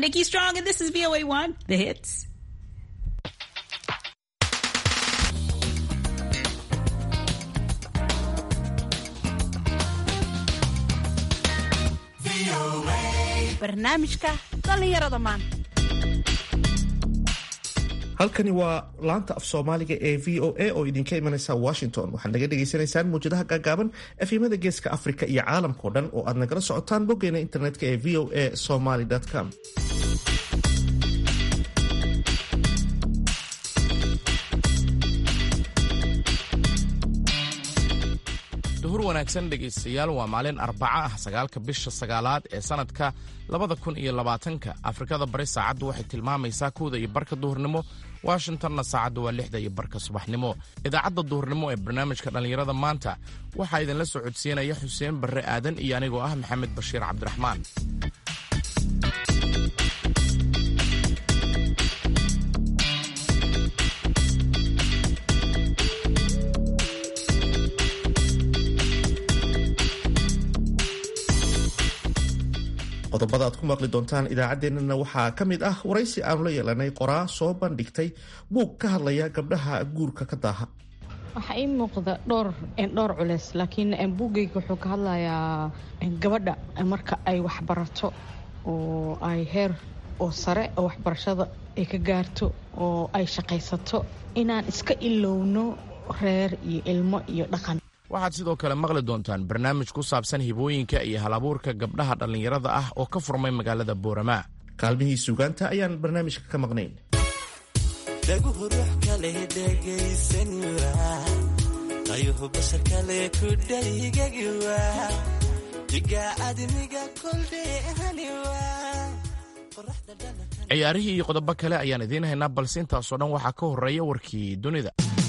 Nikki Strong, and this is VOA1, the hits. barnaamijka dhallinyarada maanta halkani waa laanta af soomaaliga ee v o a oo idinka imanaysa washington waxaad naga dhagaysanaysaan muwjadaha gaagaaban efimada geeska afrika iyo caalamkao dhan oo aad nagala socotaan boggeena internetka ee v o a somaly com duhur wanaagsan dhegaystayaal waa maalin arbaca ah sagaalka bisha sagaalaad ee sannadka labada kun iyo labaatanka afrikada bari saacaddu waxay tilmaamaysaa kowda iyo barka duhurnimo washingtonna saacaddu waa lixda iyo barka subaxnimo idaacadda duhurnimo ee barnaamijka dhallinyarada maanta waxaa idinla soo codsiinaya xuseen barre aadan iyo anigoo ah maxamed bashiir cabdiraxmaan qodobada aad ku maqli doontaan idaacaddeenana waxaa ka mid ah waraysi aanu la yeelanay qoraa soo bandhigtay buug ka hadlaya gabdhaha guurka ka daaha waxaa ii muuqda dhowr dhowr culeys laakiin buugayga wuxuu ka hadlayaa gabadha marka ay waxbarato oo ay heer oo sare oo waxbarashada ay ka gaarto oo ay shaqaysato inaan iska ilowno reer iyo ilmo iyo dhaqan waxaad sidoo kale maqli doontaan barnaamij ku saabsan hibooyinka iyo halabuurka gabdhaha dhallinyarada ah oo ka furmay magaalada booramaa kaalmihii suugaanta ayaan barnaamijka ka maqnayn dhaguhu ruux kale dhegaysanwa qayuhu bashar kale ku dhaygagiwa diga admiga koldheehaniwa ciyaarihii iyo qodobo kale ayaan idiin haynaa balse intaasoo dhan waxaa ka horreeya warkii dunida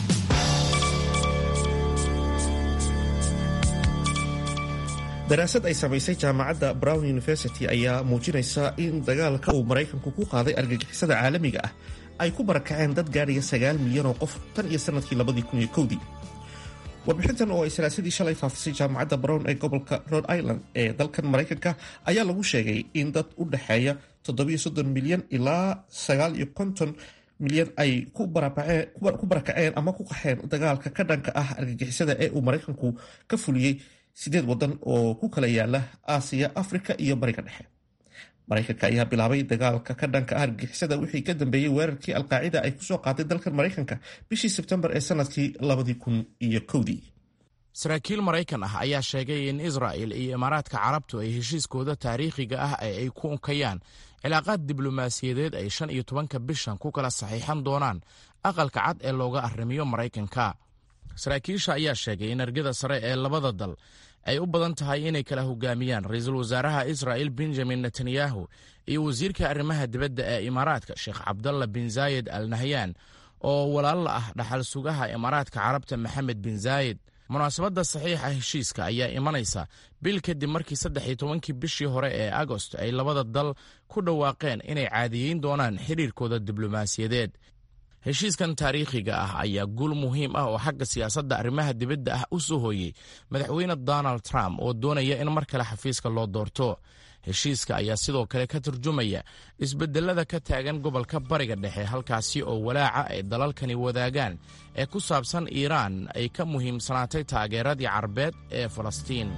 daraasad ay samaysay jaamacadda brown university ayaa muujinaysa in dagaalka uu maraykanku ku qaaday argagixisada caalamiga ah ay ku barakaceen dad gaadhaya sagaal milyan oo qof tan iyo sanadkii labadii kun iyo kowdii warbixintan oo ay salaasadii shalay faafisay jaamacadda brown ee gobolka rhode island ee dalkan maraykanka ayaa lagu sheegay in dad u dhexeeya toddobiyo soddon milyan ilaa sagaal iyo konton milyan ay ku barakaceen ama ku qaxeen dagaalka ka dhanka ah argagixisada ee uu maraykanku ka fuliyey sideed wadan oo ku kala yaala aasiya afrika iyo bariga dhexe maraykanka ayaa bilaabay dagaalka ka dhanka ah argagixisada wixii ka dambeeyey weerarkii alqaacida ay kusoo qaaday dalkan maraykanka bishii sebtembar ee sanadkii labadii kun iyo kowdii saraakiil maraykan ah ayaa sheegay in israa'il iyo imaaraadka carabtu ay heshiiskooda taariikhiga ah ee ay ku unkayaan cilaaqaad diblomaasiyadeed ay shan iyo tobanka bishan ku kala saxiixan doonaan aqalka cad ee looga arrimiyo maraykanka saraakiisha ayaa sheegay in argada sare ee labada dal ay u badan tahay inay kala hogaamiyaan ra-iisul wasaaraha israa'il benjamin netanyahu iyo wasiirka arrimaha dibadda ee imaaraadka sheekh cabdalla bin zaayed al nahyan oo walaalla ah dhaxal sugaha imaaraadka carabta maxamed bin zaayed munaasabadda saxiixa heshiiska ayaa imanaysa bil kadib markii saddex iyo tobankii bishii hore ee agost ay labada dal ku dhawaaqeen inay caadiyeyn doonaan xidhiirkooda diblomaasiyadeed heshiiskan taariikhiga ah ayaa guul muhiim ah oo xagga siyaasadda arrimaha dibadda ah u soo hooyey madaxweyne donald trump oo doonaya in mar kale xafiiska loo doorto heshiiska ayaa sidoo kale ka turjumaya isbedelada ka taagan gobolka bariga dhexe halkaasi oo walaaca ay dalalkani wadaagaan ee ku saabsan iiraan ay ka muhiimsanaatay taageeradii carbeed ee falastiin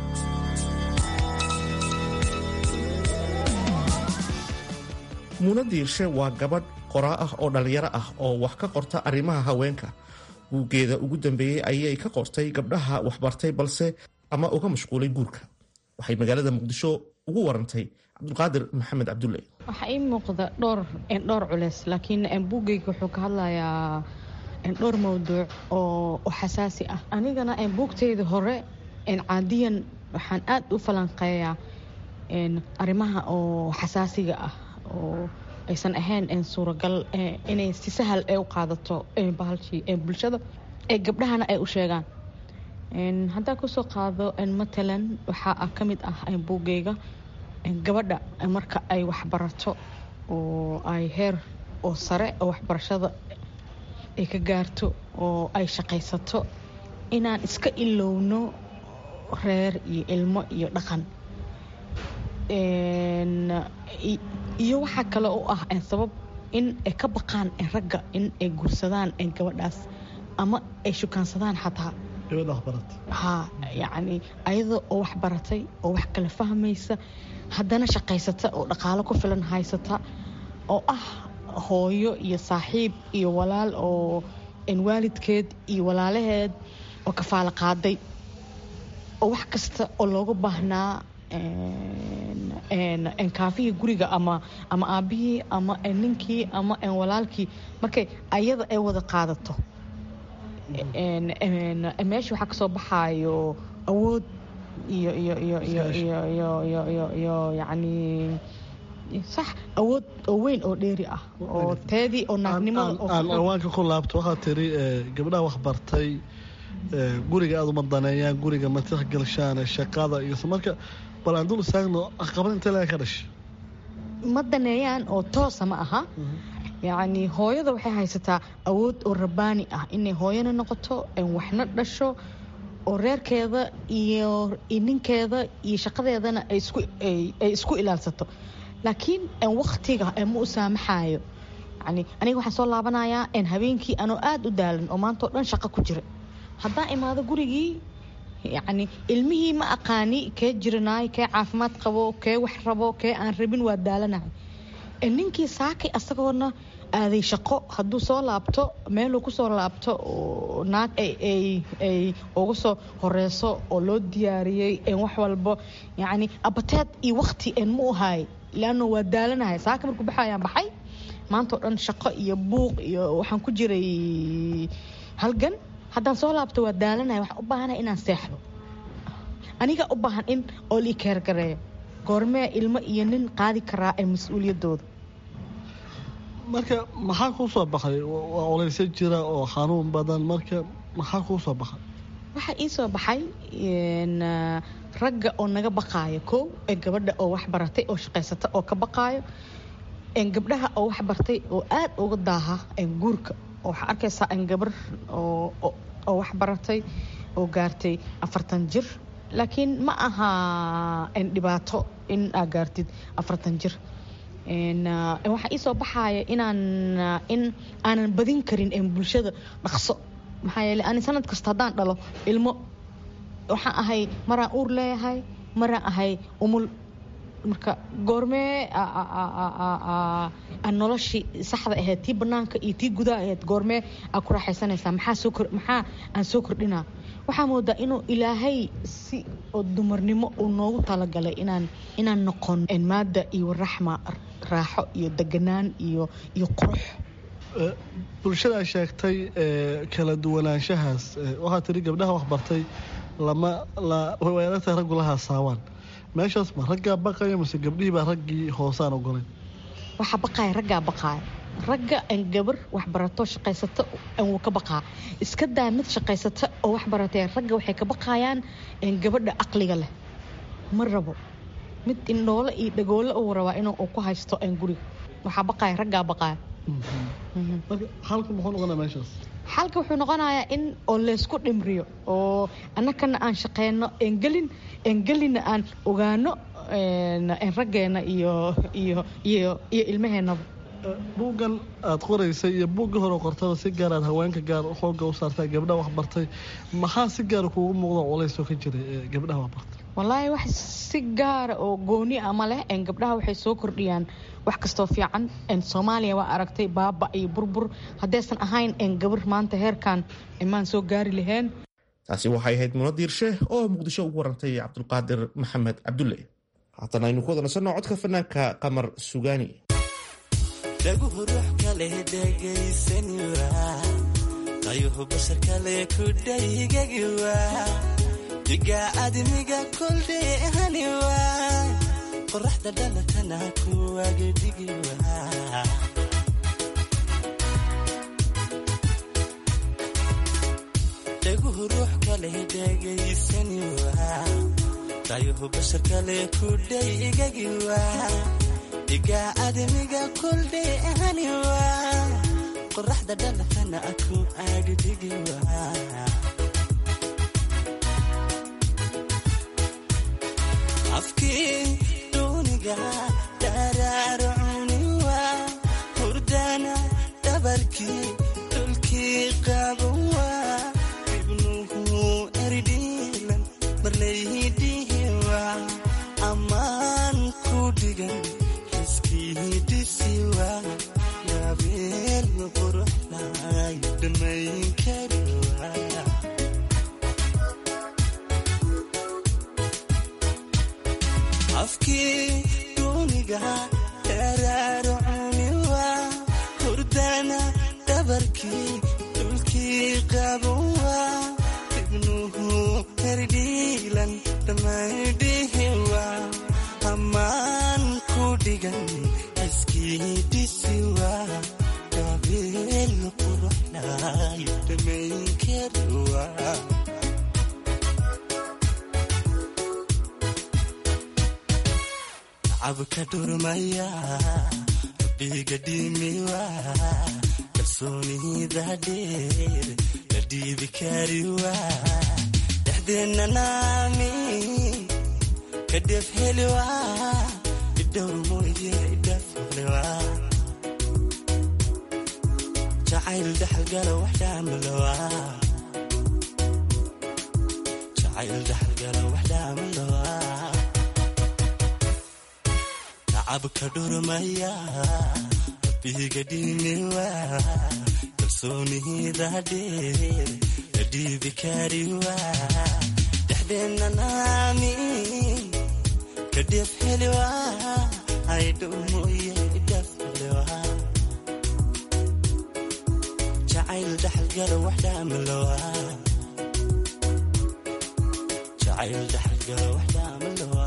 muuna diirshe waa gabadh qoraa ah oo dhallinyaro ah oo wax ka qorta arrimaha haweenka buuggeeda ugu dambeeyey ayay ka qortay gabdhaha waxbartay balse ama uga mashquulay guurka waxay magaalada muqdisho ugu warantay cabdulqaadir maxamed cabdulle waxaa ii muuqda dhowr dhowr culeys laakiin buugayga wuxuu ka hadlayaa dhowr mawduuc oo xasaasi ah anigana buugteyda hore caadiyan waxaan aad u falanqeeyaa arrimaha oo xasaasiga ah oo aysan ahayn suuragal inay si sahal ee u qaadato bahalshii bulshada ee gabdhahana ay u sheegaan haddaan kusoo qaado matalan waxaa ka mid ah buugayga gabadha marka ay waxbarato oo ay heer oo sare oo waxbarashada ay ka gaarto oo ay shaqaysato inaan iska ilowno reer iyo ilmo iyo dhaqan iyo waxaa kale oo ah sabab in ay ka baqaan ragga in ay guursadaan gabadhaas ama ay shukaansadaan xataa gabadha waxbarat ha yacni ayada oo wax baratay oo wax kala fahmaysa haddana shaqaysata oo dhaqaalo ku filan haysata oo ah hooyo iyo saaxiib iyo walaal oo waalidkeed iyo walaalaheed oo kafaalo qaaday oo wax kasta oo looga baahnaa kaafihii guriga ama ama aabihii ama ninkii ama walaalkii markay ayada ay wada qaadato meesha waxaa kasoo baxaayo awood iyo iyo iyo iyo iyo iyo iyo iyo iyo yacni sax awood oo weyn oo dheeri ah oo teedii oo naagnimada aan awaanka ku laabto waxaad tiri gabdhaha waxbartay guriga aad uma daneeyaan guriga ma tixgelshaan shaqada iyo marka bal aan dul istaagno caqabad intee laga ka dhashay ma daneeyaan oo toosa ma aha yacni hooyada waxay haysataa awood oo rabbaani ah inay hooyana noqoto waxna dhasho oo reerkeeda iyo ninkeeda iyo shaqadeedana ay isku ilaalsato laakiin waktiga ma u saamaxayo yani aniga waxaan soo laabanayaa habeenkii anoo aada u daalan oo maanta oo dhan shaqo ku jira haddaan imaado gurigii yacni ilmihii ma aqaani kee jiranaay kee caafimaad qabo kee wax rabo kee aan rabin waa daalanahay ninkii saakay asagoona aaday shaqo hadduu soo laabto meeluu kusoo laabto naag ay uga soo horeyso oo loo diyaariyey wax walbo yacni abateed iyo wakti ma u haay leanno waa daalanahay saaka markuu baxayaan baxay maanta oo dhan shaqo iyo buuq iyo waxaan ku jiray halgan haddaan soo laabto waa daalanahay waxaan u baahanahay inaan seexdo aniga u baahan in oo lii keergareeyo goormee ilmo iyo nin qaadi karaa ee mas-uuliyaddooda marka maxaa kuu soo baxay waa oleysa jira oo xanuun badan marka maxaa kuu soo baxay waxaa ii soo baxay ragga oo naga baqaayo kow ee gabadha oo wax baratay oo shaqaysata oo ka baqaayo gabdhaha oo wax bartay oo aad uga daaha guurka oo waxaa arkaysaa gabar oo wax baratay oo gaartay afartan jir laakiin ma aha dhibaato in aa gaartid afartan jir waxaa ii soo baxaaya inaan in aanan badin karin bulshada dhaqso maxaa yeele ani sanad kasta haddaan dhalo ilmo waxaan ahay maraan uur leeyahay maraan ahay umul marka goormee noloshii saxda ahayd tii banaanka iyo tii gudaha ahayd goormee aa ku raaxaysanaysaa maxaa aan soo kordhinaa waxaa moodaa inuu ilaahay si oo dumarnimo uu noogu talagalay inaan inaan noqon maada iyo raxma raaxo iyo deganaan iyo iyo qurux bulshada sheegtay kala duwanaanshahaas waxaa tiri gabdhaha waxbartay lama weerarta raggu la haasaawaan meeshaas ma raggaa baqaya mase gabdhihii baa raggii hoosaan ogolayn waxaa baqaaya raggaa baqaaya ragga aan gabar waxbarato shaqaysato wuu ka baqaa iska daa mid shaqaysata oo wax baratee ragga waxay ka baqayaan gabadha aqliga leh ma rabo mid indhoole iyo dhagoole uu rabaa inuu ku haysto guriga waxaa baqaaya raggaa baqaaya halka muxuu noqonaa meeshaas xalka wuxuu noqonayaa in oo laysku dhimriyo oo annakana aan shaqeyno engelin engelina aan ogaano raggeena iyo iyo iyo iyo ilmaheennaba buuggan aad qoraysay iyo buuggii hore qortaba si gaar aad haweenka gaar xooga u saartaa gabdhaha waxbartay maxaa si gaara kuugu muuqda culaysoo ka jiray gabdhaha waxbartay wallaahi wax si gaara oo gooni ama leh gabdhaha waxay soo kordhiyaan wax kastoo fiican soomaaliya waa aragtay baaba iyo burbur haddaysan ahayn gabar maanta heerkan maan soo gaari laheen taasi waxay ahayd muno diirshe oo muqdisho ugu warantay cabdulqaadir maxamed cabdulle haatan aynu ku wada nasanno codka fanaanka qamar sugaani dhaguhu ruux kale dhegaysanwa qayuhu bashar kale ku dhaygagiwa diga admiga koldheehaniwa qoraxda dhalatana kuwagadigiwa dhaguhu ruux kale dhegaysanwa qayuhu bashar kale ku dhaygagiwa diga admiga koldheehaniwa qoraxda dhalatana ku agdigiwa afkii duuniga daraaro iskiidisiwa gabeel quruxlay dhamayn kariwa afkii duuniga daraaro cuniwa hurdana dhabarkii dhulkii qabowa ibnuhu herdhiilan dhamaydhihiwa ammaan ku dhigan iskiidisiwa gabeel quruxlay dhamayn kariwa cabka dhurmaya rabbiga dhimiwa kalsoonida dheer la dhiibi kariwa dhexdeenna naami ka dhef heliwa idhowr mooye idhaflewa jacayl dhaxalgala wax dhaamalowa jacayl dhaxalgala wax dhaamalowa cabka dhurmaya rabbiga dhimiwa kalsoonida dheer la dhiibi kariwa dhexdeenna naami ka dhef heliwa aydhow mooye dhaflewa jacayl dhaxalgala wax dhaamalowa jacayl dhaxalgala wax dhaamalowa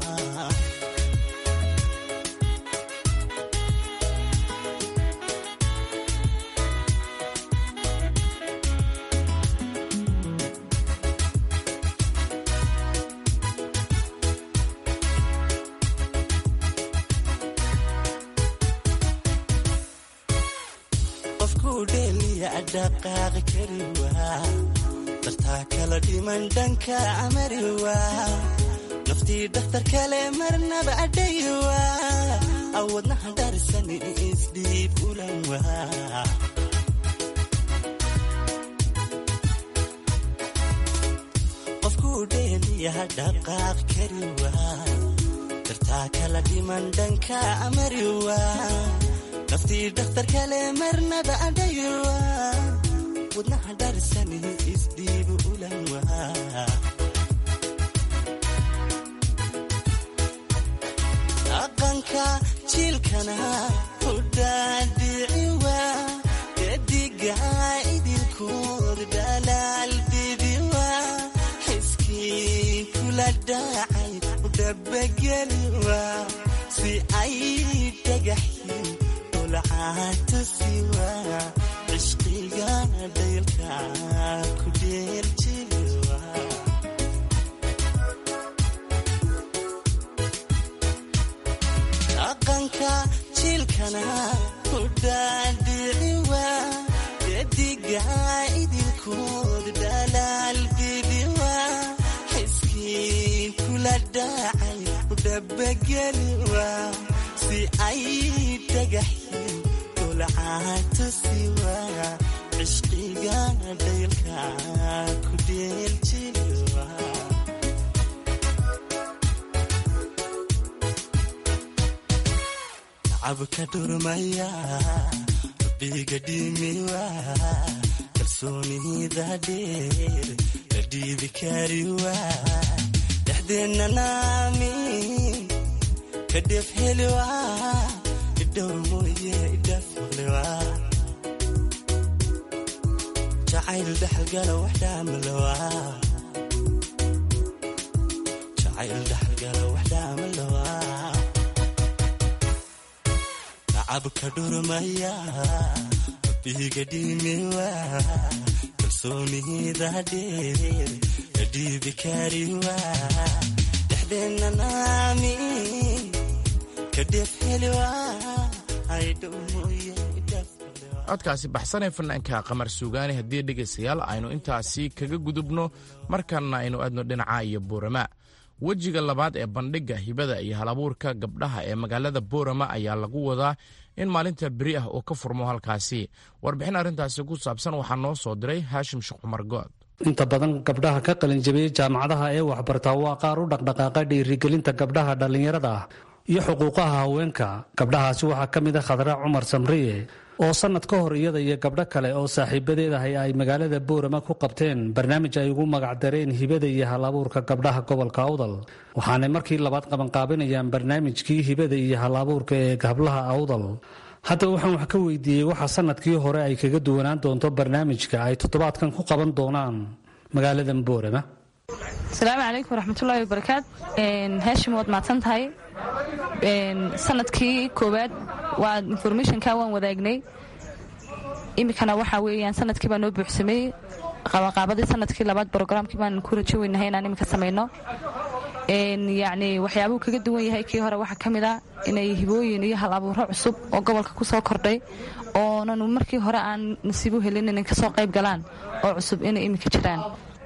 dhaqaaqi kariwa dartaa kala dhiman dhanka amariwa naftii dhakhtar kale marnaba adhayiwa awadnaha dharisan isdhiib ulanwa qofkuu dheeliya dhaqaaq kariwa dartaa kala dhiman dhanka amariwa naftii dhakhtar kale marnaba adhayiwa wadnaha dharisan isdhiibu ulanwa dhaqanka jiilkana u dhaadhiciwa dediga idinkood dhalaal bibiwa xiskii kula dhacay u dhabageliwa si ay dhagaxyin ulcaatusiwa cishqiga dhaylka ku dheeljiliwa dhaqanka jiilkana u dhaadhiciwa dediga idinkood dhalaal bibiwa xiskii kula dhacay u dhabageliwa si ay dhagaxyin ulcaatusiwa cishqiga dhaylka ku dheeljiliwa cabka dhurmaya rabbiga dhimiwa kalsoonida dheer la dhiibi kariwa dhexdeenna naami ka dhef heliwa idhowr mooye idhaflewa jacayl dhaxalgala wax dhaamalowa jacayl dhaxalgala wax dhaamalowa cabka dhurmaya rabbiga dhimiwa kalsoonida dheer la dhiibi kariwa dhexdeenna naami ka dhef heliwa aydhow mooye idhaflewa codkaasi baxsanee fanaanka qamar suugaani haddii dhegaystayaal aynu intaasi kaga gudubno markanna aynu aadno dhinaca iyo buurama wejiga labaad ee bandhigga hibada iyo halabuurka gabdhaha ee magaalada boorama ayaa lagu wadaa in maalinta beri ah uu ka furmo halkaasi warbixin arrintaasi ku saabsan waxaa noo soo diray haashim sheekh cumar good inta badan gabdhaha ka qalinjabiyey jaamacadaha ee waxbartaa waa qaar u dhaqdhaqaaqa dhiirigelinta gabdhaha dhallinyarada ah iyo xuquuqaha haweenka gabdhahaasi waxaa ka mid a khadra cumar samriye oo sannad ka hor iyada iyo gabdho kale oo saaxiibadeed ahay ay magaalada boorama ku qabteen barnaamij ay ugu magacdareen hibada iyo halabuurka gabdhaha gobolka awdal waxaanay markii labaad qabanqaabinayaan barnaamijkii hibada iyo halabuurka ee hablaha awdal haddaba waxaan wax ka weydiiyey waxa sannadkii hore ay kaga duwanaan doonto barnaamijka ay toddobaadkan ku qaban doonaan magaalada boorama asalaamu calaykum waraxmatullaahi wabarakaat heeshim waad mahadsan tahay sanadkii koowaad waa informationka waan wadaagnay iminkana waxaa weeyaan sanadkii baa noo buuxsamay qabanqaabadii sanadkii labaad brograamkii baan ku rajo weynahay inaan iminka samayno yacni waxyaabuu kaga duwan yahay kii hore waxaa ka mid a inay hibooyin iyo hal abuuro cusub oo gobolka ku soo kordhay oonan markii hore aan nasiibu helin inay kasoo qayb galaan oo cusub inay iminka jiraan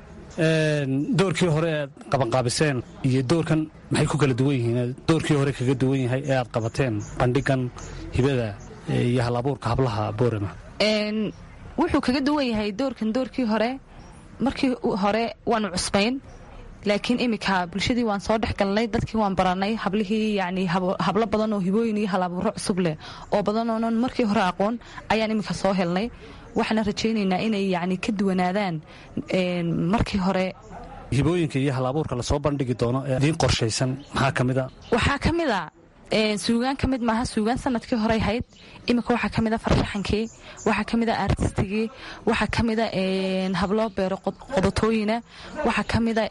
doorkii hore aad qabanqaabiseen iyo doorkan maxay ku kala duwan yihiin doorkii hore kaga duwan yahay ee aad qabateen bandhigan hibada iyo hal abuurka hablaha boorama wuxuu kaga duwan yahay doorkan doorkii hore markii hore waanu cusbayn laakiin iminka bulshadii waan soo dhex galnay dadkii waan baranay hablihii yani hablo badan oo hibooyin iyo hal abuuro cusub leh oo badan oonan markii hore aqoon ayaan iminka soo helnay waxaana rajaynaynaa inay yani ka duwanaadaan markii hore hibooyinka iyo hal abuurka lasoo bandhigi doono ee idiin qorshaysan maxaa ka mid a waxaa ka mid a suugaan ka mid maaha suugaan sanadkii horey hayd iminka waxaa ka mid a farshaxankii waxaa ka mid a artistigii waxaa ka mid a hablo beero qodatooyina waxaa ka mid a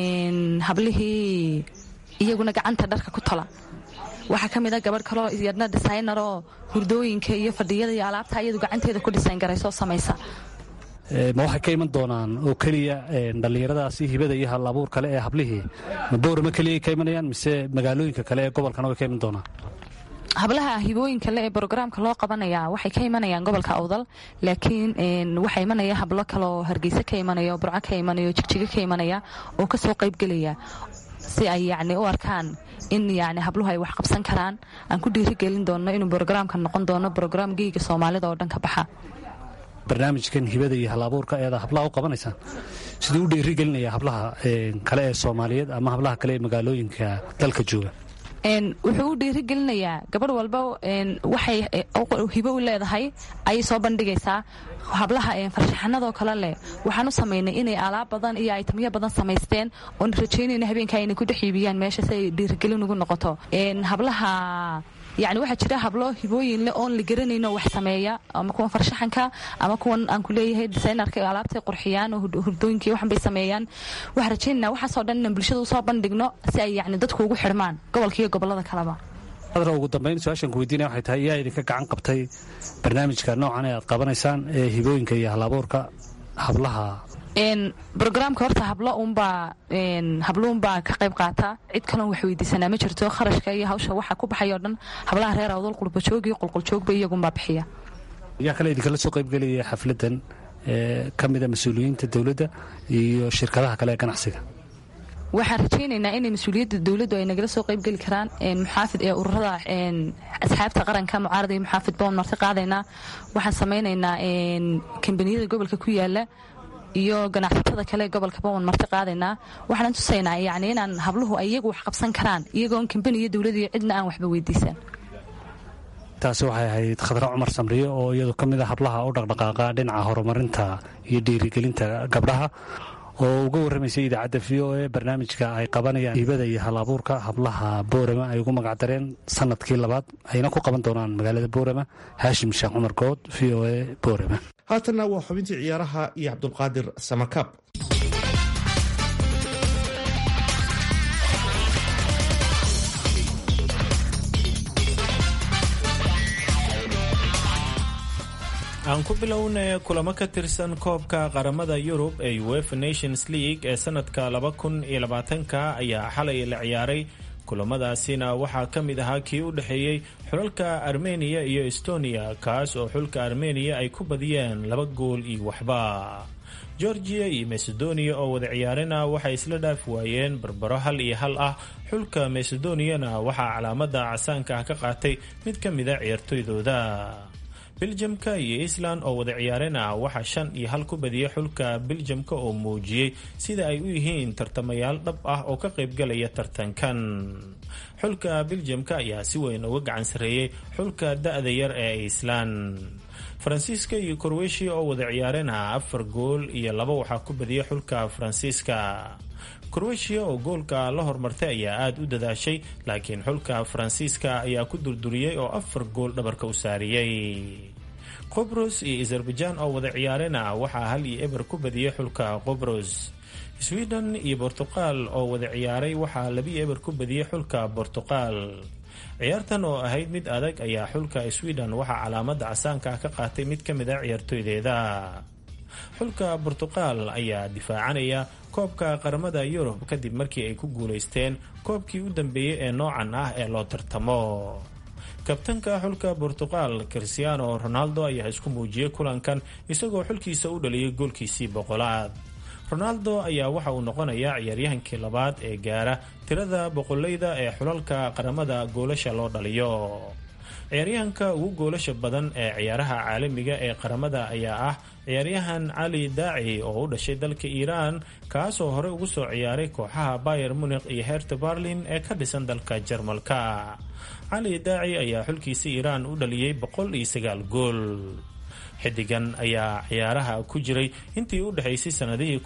hablihii iyaguna gacanta dharka ku tola waxaa ka mid a gabadh kaloo yadna designer oo hurdooyinka iyo fadhiyada iyo alaabta iyadu gacanteeda ku dhisayn garaysoo samaysa ma waxay ka iman doonaan oo keliya dhallinyaradaasi hibada iyo hal abuur kale ee hablihii ma boorama keliya ka imanayaan mise magaalooyinka kale ee gobolkana way ka iman doonaan hablaha hibooyinka le ee brograamka loo qabanaya waxay ka imanayaan gobolka awdal laakiin waxaa imanaya hablo kaleoo hargeysa ka imanaya oo burco ka imanaya oo jigjigo ka imanaya oo kasoo qaybgelaya si ay yacni u arkaan in yani habluhu ay wax qabsan karaan aan ku dhiirigelin doono inuu brograamka noqon doono brograam geyga soomaalida oo dhan ka baxa barnaamijkan hibada iyo hal abuurka eeda hablaha u qabanaysaan siduu u dhiirigelinaya hablaha kale ee soomaaliyeed ama hablaha kale ee magaalooyinka dalka jooga wuxuu u dhiirigelinayaa gabadh walba waxay hibo u leedahay ayay soo bandhigaysaa hablaha farshaxanadoo kale leh waxaan u samaynay inay alaab badan iyo aytamyo badan samaysteen oon rajaynayna habeenka inay ku dhex iibiyaan meesha si ay dhiirigelin ugu noqoto hablaha yani waxaa jira hablo hibooyin leh oon la garanayno wax sameeya ama kuwan farshaxanka ama kuwan aan ku leeyahay desaynarka alaabtay qurxiyaan oo hurdooyinkii waxan bay sameeyaan waxaan rajaynayna waxaasoo dhan inaan bulshada usoo bandhigno si ay yani dadku ugu xidhmaan gobolka iyo gobollada kaleba adra ugu dambayn su-aashan ku weydiinaya waxay tahay yaa idinka gacan qabtay barnaamijka noocan ee aad qabanaysaan ee hibooyinka iyo hal abuurka hablaha brograamka horta hablo unbaa habluunbaa ka qayb qaata cid kaloon wax weydiisanaa ma jirto kharashka iyo hawsha waxa ku baxay oo dhan hablaha reer awdal qurbajoog iyo qolqoljoogba iyagunbaa bixiya yaa kale idinkala soo qaybgelaya xafladan ee ka mida mas-uuliyiinta dowladda iyo shirkadaha kale ee ganacsiga waxaan rajaynaynaa inay mas-uuliyadda dowladdu ay nagala soo qaybgeli karaan muxaafid ee ururada asxaabta qaranka mucaarada iyo muxaafid baan marti qaadaynaa waxaan samaynaynaa kambaniyada gobolka ku yaala iyo ganacsatada kale ee gobolka bawan marti qaadaynaa waxaan tusaynaa yani inaan habluhu ay iyagu wax qabsan karaan iyagoon kambani iyo dowlad iyo cidna aan waxba weydiisan taasi waxay ahayd khadra cumar samriye oo iyadu ka mid a hablaha u dhaqdhaqaaqa dhinaca horumarinta iyo dhiirigelinta gabdhaha oo uga warramaysay idaacadda v o e barnaamijka ay qabanayaan hibada iyo hal abuurka hablaha boorama ay ugu magacdareen sanadkii labaad ayna ku qaban doonaan magaalada boorama haashim sheekh cumar good v o e boorama haatanna waa xubintii ciyaaraha iyo cabdulqaadir samakaab aan ku bilownay kulamo ka tirsan koobka qaramada yurub ee uefa nations league ee sanadka laba kun iyo labaatanka ayaa xalay la ciyaaray kulamadaasina waxaa ka mid ahaa kii u dhexeeyey xulalka armeniya iyo estonia kaas oo xulka armeniya ay ku badiyeen laba gool iyo waxba georgiya iyo macedonia oo wada ciyaarina waxay isla dhaaf waayeen barbaro hal iyo hal ah xulka macedoniyana waxaa calaamada casaanka ah ka qaatay mid ka mida ciyaartoydooda biljamka iyo island oo wada ciyaareen ah waxaa shan iyo hal ku badiyay xulka biljamka oo muujiyey sida ay u yihiin tartamayaal dhab ah oo ka qaybgalaya tartankan xulka beljamka ayaa si weyn uga gacan sarreeyey xulka da-da yar ee iceland faransiiska iyo korweshiya oo wada ciyaareen ah afar gool iyo laba waxaa ku badiyay xulka faransiiska korweshiya oo goolka la hormartay ayaa aada u dadaashay laakiin xulka faransiiska ayaa ku durduriyey oo afar gool dhabarka u saariyey qobros iyo azerbaijan oo wada ciyaareen ah waxaa hal iyo eber ku badiyey xulka qobros sweden iyo bortuqal oo wada ciyaaray waxaa labiyo eber ku badiyey xulka bortuqal ciyaartan oo ahayd mid adag ayaa xulka sweden waxaa calaamada casaanka ah ka qaatay mid ka mid a ciyaartooydeeda xulka bortuqal ayaa difaacanaya koobka qaramada yurub kadib markii ay ku guuleysteen koobkii u dambeeyey ee noocan ah ee loo tartamo kabtanka xulka bortuqal christiano ronaldo ayaa isku muujiyey kulankan isagoo xulkiisa u dhaliyay goolkiisii boqolaad ronaldo ayaa waxa uu noqonayaa ciyaaryahankii labaad ee gaara tirada boqoleyda ee xulalka qaramada goolasha loo dhaliyo ciyaaryahanka ugu goolasha badan ee ciyaaraha caalamiga ee qaramada ayaa ah ciyaaryahan cali daaci oo u dhashay dalka iiraan kaasoo horey ugu soo ciyaaray kooxaha bayer munikh iyo herta barlin ee ka dhisan dalka jarmalka cali daaci ayaa xulkiisa iiraan u dhaliyey boqol iyo sagaal gool xidigan ayaa ciyaaraha ku jiray intii u dhexaysay sanadihii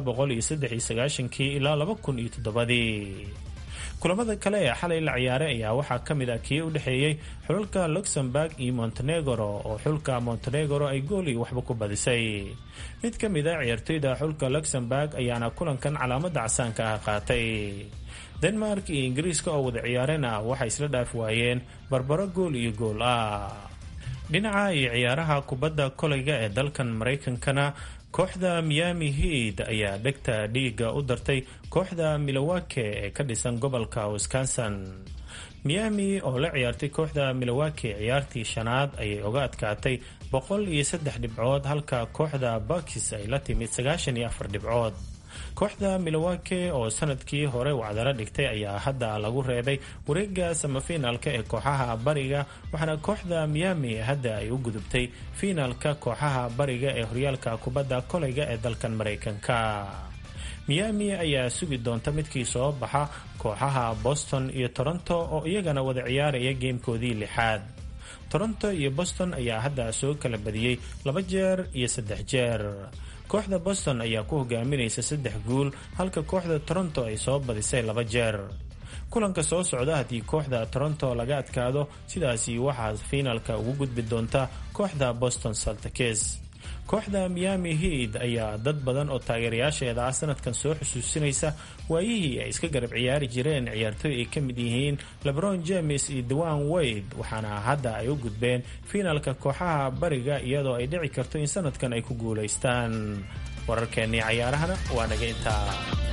kii ilaa labakuniyotodobadii kulamada kale ee xalay la ciyaaray ayaa waxaa ka mid ah kii u dhexeeyey xulalka luxemburg iyo montenegro oo xulka montenegro ay gool iyo waxba ku badisay mid ka mid a ciyaartoyda xulka luxemburg ayaana kulankan calaamada casaanka ah qaatay denmark iyo ingiriiska oo wada ciyaareen ah waxay isla dhaaf waayeen barbaro gool iyo gool ah dhinaca iyo ciyaaraha kubadda kolayga ee dalkan maraykankana kooxda miami head ayaa dhegta dhiiga u dartay kooxda milowake ee ka dhisan gobolka wisconsin miami oo la ciyaartay kooxda milowake ciyaartii shanaad ayay uga adkaatay boqol iyo saddex dhibcood halka kooxda bakis ay la timid sagaashan iyo afar dhibcood kooxda milowake oo sanadkii hore wacdaro dhigtay ayaa hadda lagu reebay wareega samafinaalka ee kooxaha bariga waxaana kooxda miami hadda ay u gudubtay fiinaalka kooxaha bariga ee horyaalka kubadda kolayga ee dalkan maraykanka miami ayaa sugi doonta midkii soo baxa kooxaha boston iyo toronto oo iyagana wada ciyaaraya geemkoodii lixaad toronto iyo boston ayaa hadda soo kala badiyey laba jeer iyo saddex jeer kooxda boston ayaa ku hogaaminaysa saddex guul halka kooxda toronto ay soo badisay laba jeer kulanka soo socda haddii kooxda toronto laga adkaado sidaasi waxaa fiinaalka ugu gudbi doonta kooxda boston saltakes kooxda miami head ayaa dad badan oo taageerayaasheeda ah sanadkan soo xusuusinaysa waayihii ay iska garab ciyaari jireen ciyaartooy ay ka mid yihiin lebron james iyo dewan wade waxaana hadda ay u gudbeen fiinaalka kooxaha bariga iyadoo ay dhici karto in sanadkan ay ku guulaystaan wararkeennii cayaarahana waa naga intaa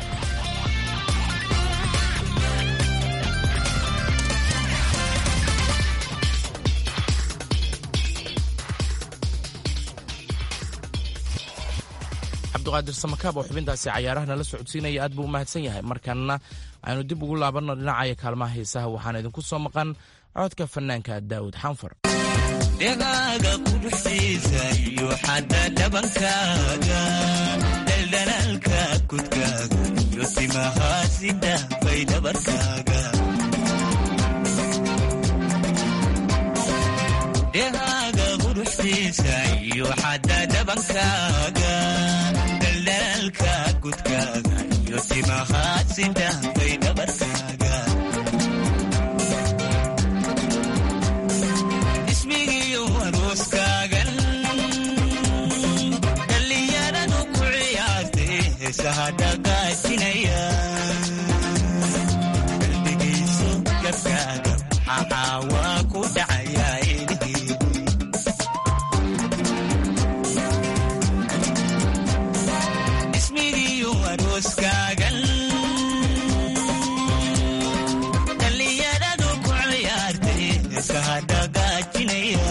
cabdiqaadir samakaab oo xubintaasi cayaaraha nala socodsiinaya aad buu u mahadsan yahay markanna aynu dib ugu laabanno dhinacaya kaalmaha heesaha waxaana idinku soo maqan codka fanaanka daawud xanfar dhegaaga quruxsiisa iyo xadda dhabankaaga dhaldhalaalka kudkaaga iyo timahaasida bay dhabarkaaga dhegaaga quruxsiisa iyo xadda dhabankaaga dhaldhalaalka kudkaaga iyo timahaasida bay dhabarkaaga ismigiyo arooskaagan dhallinyaradu ku ciyaartay heesaha dhagaajinaya qalbigayso gabkaaga maxaawaa ku dhacayaa ilhiidi ismigiyo arooskaagan dhallinyaradu ku ciyaartay heesaha dhagaajinaya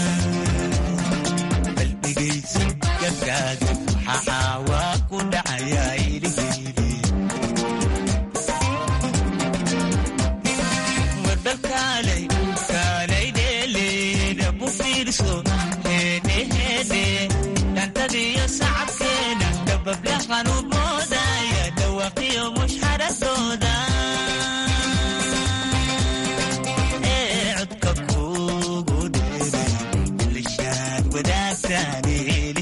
qalbigayso gabkaaga maxaawaa ku dhacayaa ilhiidi warbal kaalay dheeleeda bu fiirso heedheheedhe dhantadiyo sacabkeeda dabablahan u moodaya dhawaqiyo mushxaradooda wadaagtaane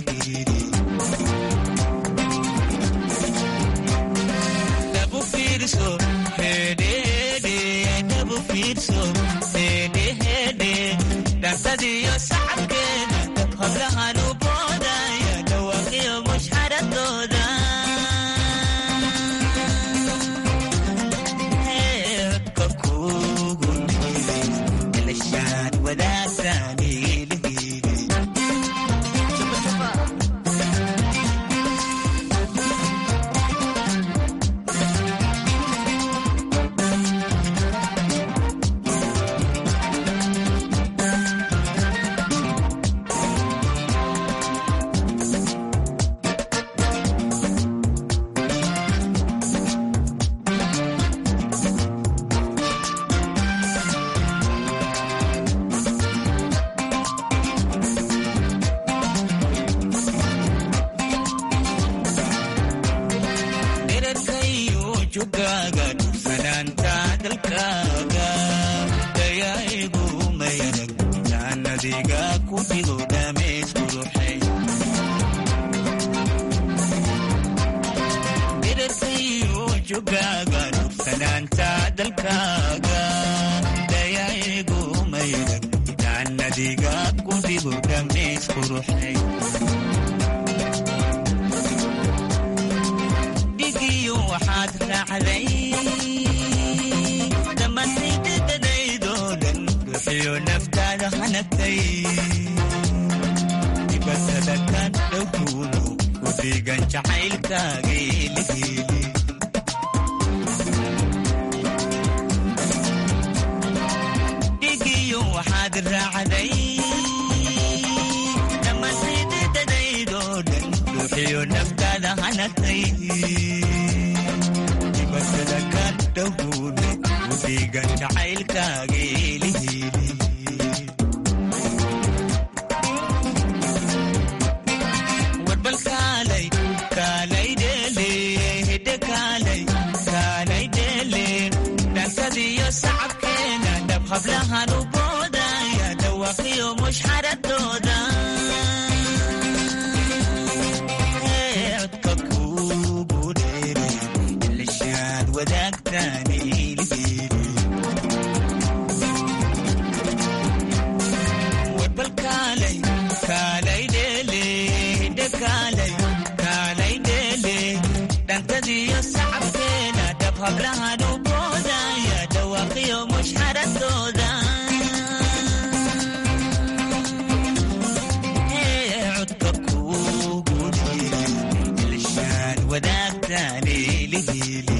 dhabu fiirso hedhede dhabu fiirso hedhehede dhansadiyo sacabkeeda hablahan u boodaya dhawaaqiyo mushxaradooda codka kugu dhiibay ilashaan wadaagtaane dherarkayo jugaaga dhufanaanta dalkaaga dayaigu mayarag jaanadiga ku dhigo dhameys quruxay dherarkayo jugaaga dhufanaanta dalkaaga dayaigu mayarag jaanadiga ku dhigo dhameys quruxay dhigiyo waxaad raacday dhammaantaydadadaydoo dhan ruuxiyo naftaada hanagtay dibatada kan dhowkuuno ku dhiigan jacaylkaagay lihiili dhigiyo waxaad raacday dhammaantaydadadaydoo dhan ruuxiyo naftaada hanagtay dibatada kan dhowkuuno ku dhiigan jacaylkaagay lihiili warbal kaalay kaalay dheele hidde kaalay kaalay dheele dhankadiyo sacabkeena dhab hablahan u boodaya dhawaaqiyo mushxaradooda codka kugu dheere ilashaad wadaagtaane ilhiili warbal kaalay kaalay dheele hidde kaalay kaalay dheele dhankadiyo sacabkeena dhab hablahan u boodaya dhawaaqiyo mushxaradooda codka kugu dheere ilashaan wadaagtaane lihiili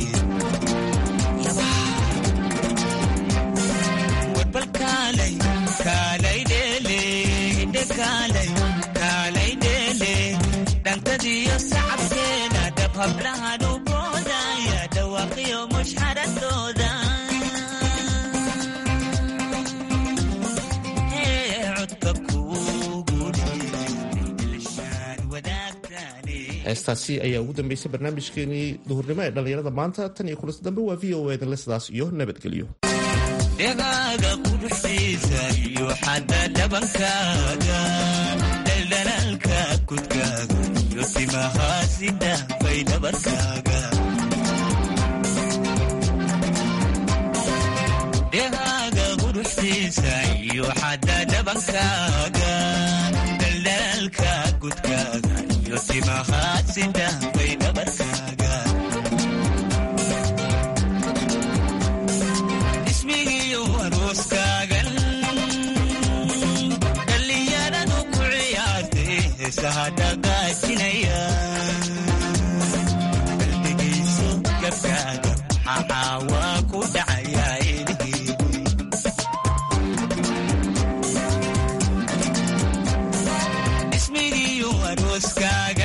warbal kaalay kaalay dheele hidde kaalay kaalay dheele dhankadiyo sacabkeena dhab hablahan u boodaya dhawaaqiyo mushxaradooda codka kugu dheere ilashaan wadaagtaane heestaasi ayaa ugu dambeysay barnaamijkeenii duhurnimo ee dhallinyarada maanta tan iyo kulanti dambe waa v o edanle sidaas iyo nabadgelyo dhegaaga quruxdiisa iyo xadda dhabankaaga dhaldhalaalka kudkaaga iyo timaha sida bay dhabarkaaga dhegaaga quruxdiisa iyo xadda dhabankaaga dhaldhalaalka kudkaaga iyo timaha sida bay dhabarkaaga ismigiyo arooskaagan dhallinyaradu ku ciyaartay heesaha dhagaajinaya qalbigiisu gabkaaga maxaa waa ku dhacayaa ilhiili ismigiyo arooskaaga